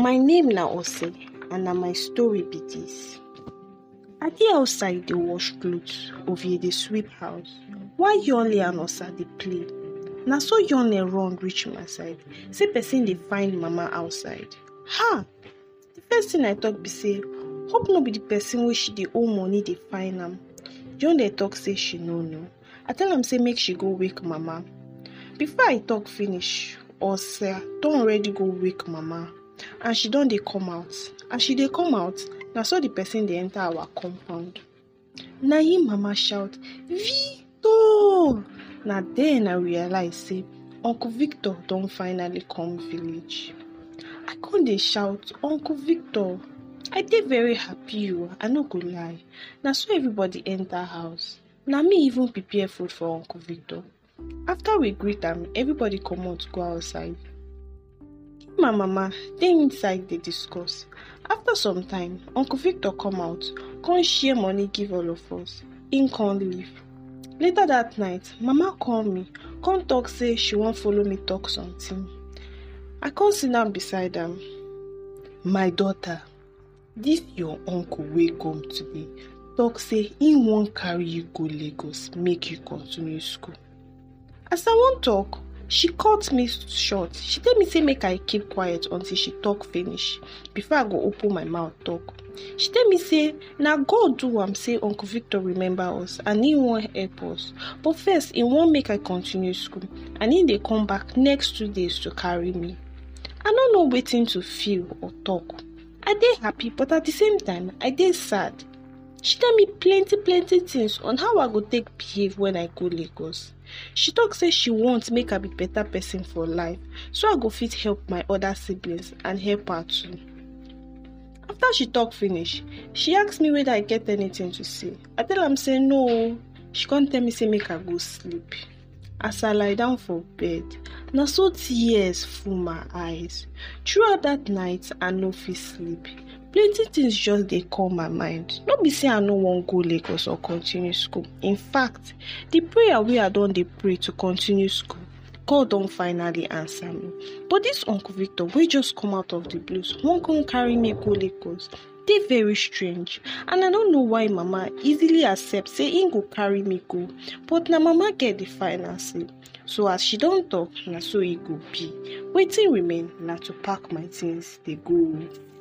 My name na Ose and na my story be dis. I dey outside dey wash cloth, Ovie dey sweep house while Yul and Osa dey play. Na so Yul run reach my side say person dey find mama outside. um the first thing I talk be say hope no be the person wey she dey owe money dey find am. Yul talk say she no know. I tell am say make she go wake mama. Before I talk finish, Osa don already go wake mama and she don dey come out. As she dey come out, na so the person dey enter our compound. Na im mama shout Victor! Na then I realize say uncle Victor don finally come village. I come dey shout uncle Victor! I dey very happy oo I no go lie. Na so everybody enter house. Na me even prepare food for uncle Victor. After we greet am, everybody comot go outside. Him and mama dey inside dey discuss. After some time, uncle Victor come out come share money give all of us. Im come leave. Later dat night, mama call me come talk say she wan follow me talk something. I come sit down beside am. My daughter, dis your uncle wey come today talk say im wan carry you go Lagos make you continue school. As I wan talk, she cut me short. She tell me say make I keep quiet until she talk finish before I go open my mouth talk. She tell me say na God do am say uncle Victor remember us and im wan help us but first im wan make I continue school and im dey come back next two days to carry me. I no know wetin to feel or talk. I dey happy but at the same time I dey sad. She tell me plenty plenty things on how I go take behave when I go Lagos. She talk say she want make I be better person for life so I go fit help my other siblings and help her too. After she talk finish, she ask me whether I get anything to say. I tell am say no oo. She come tell me say make I go sleep. As I lie down for bed, na so tears full my eyes. Throughout dat night, I no fit sleep. Plenty things just dey come my mind. No be say I no wan go Lagos or continue school. In fact, the prayer wey I don dey pray to continue school, God don finally answer me. But dis uncle Victor wey just come out of the blues wan come carry me go Lagos dey very strange and I no know why mama easily accept say im go carry me go but na mama get the final say. So as she don talk, na so e go be. Wetin remain na to pack my things dey go oo.